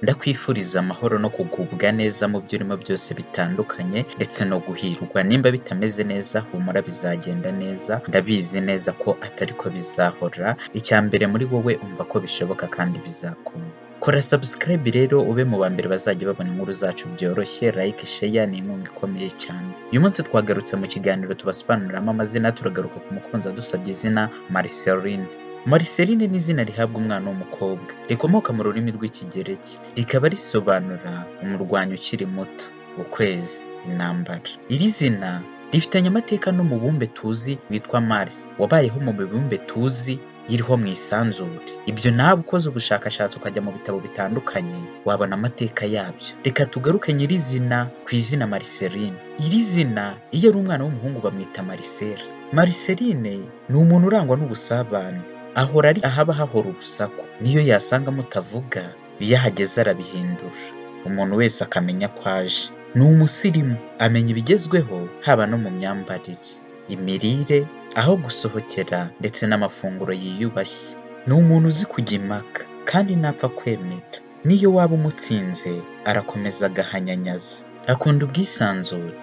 Ndakwifuriza amahoro no kugubwa neza mu byo urimo byose bitandukanye ndetse no guhirwa. Nimba bitameze neza humura bizagenda neza, ndabizi neza ko atari ko bizahora, icya mbere muri wowe umva ko bishoboka kandi bizakunda. Kora subscribe rero ube mu ba mbere bazajya babona inkuru zacu byoroshye, like, share ni inkunga ikomeye cyane. Uyu munsi twagarutse mu kiganiro tubasobanuriramo amazina, turagaruka ku mukunzi adusabye izina Marceline. Marceline ni izina rihabwa umwana w'umukobwa, rikomoka mu rurimi rw'Ikigereki, rikaba risobanura umurwanyi ukiri muto, ukwezi, intambara. Iri zina rifitanye amateka n'umubumbe tuzi witwa Mars, wabayeho mu mibumbe tuzi iriho mu isanzure. Ibyo nawe ukoze ubushakashatsi ukajya mu bitabo bitandukanye wabona amateka yabyo. Reka tugaruke nyirizina ku izina Marceline. Iri zina iyo ari umwana w'umuhungu bamwita Marcel. Marceline ni umuntu urangwa n'ubusabane, ahora ari ahaba hahora urusaku, n'iyo yasanga mutavuga iyo ahageze arabihindura, umuntu wese akamenya ko aje. Ni umusirimu, amenya ibigezweho haba no mu myambarire, imirire, aho gusohokera ndetse n'amafunguro yiyubashye. Ni umuntu uzi kujya impaka kandi ntapfa kwemera, n'iyo waba umutsinze arakomeza agahanyanyaza. Akunda ubwisanzure,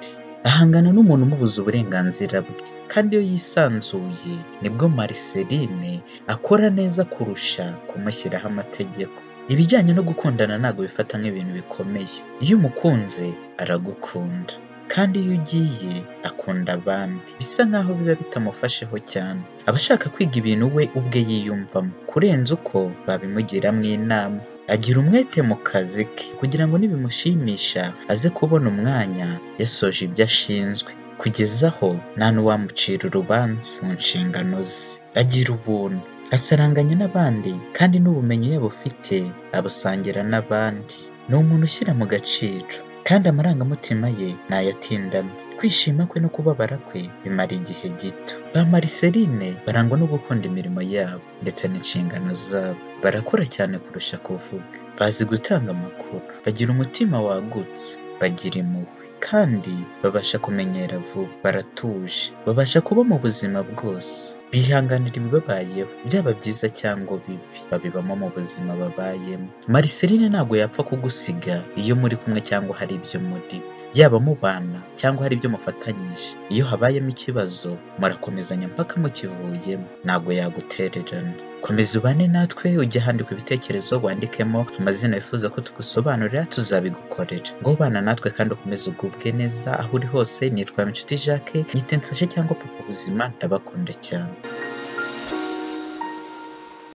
ahangana n'umuntu umubuza uburenganzira bwe, kandi iyo yisanzuye nibwo Marceline akora neza kurusha kumushyiraho amategeko. Ibijyanye no gukundana ntabwo bifata nk'ibintu bikomeye, iyo umukunze aragukunda kandi iyo ugiye akunda abandi, bisa nk'aho biba bitamufasheho cyane. Aba ashaka kwiga ibintu we ubwe yiyumvamo, kurenza uko babimugiramo inama. Agira umwete mu kazi ke kugira ngo nibimushimisha aze kubona umwanya yasoje ibyo ashinzwe, kugeza aho nta n'uwamucira urubanza mu nshingano ze. Agira ubuntu, asaranganya n'abandi kandi n'ubumenyi yaba afite abusangira n'abandi. Ni umuntu ushyira mu gaciro kandi amarangamutima ye ntayatindana. Kwishima kwe no kubabara kwe bimara igihe gito. Ba Marceline barangwa no gukunda imirimo yabo ndetse n'inshingano zabo. Barakora cyane kurusha kuvuga, bazi gutanga amakuru, bagira umutima wagutse, bagira impuhwe kandi babasha kumenyera vuba. Baratuje, babasha kuba mu buzima bwose, bihanganira ibibabayeho, byaba byiza cyangwa bibi, babibamo mu buzima babayemo. Marceline ntabwo yapfa kugusiga iyo muri kumwe cyangwa hari ibyo muri, yaba mubana cyangwa hari ibyo mufatanyije. Iyo habayemo ikibazo murakomezanya mpaka mukivuyemo, ntabwo yagutererana. Komeza ubane natwe, ujye ahandika ibitekerezo, wandikemo amazina wifuza ko tugusobanurira, tuzabigukorera. Ngo bana natwe kandi ukomeze ugubwe neza aho uri hose, nitwa Inshuti Jacques, nyite nsashe cyangwa papa buzima, ndabakunda cyane.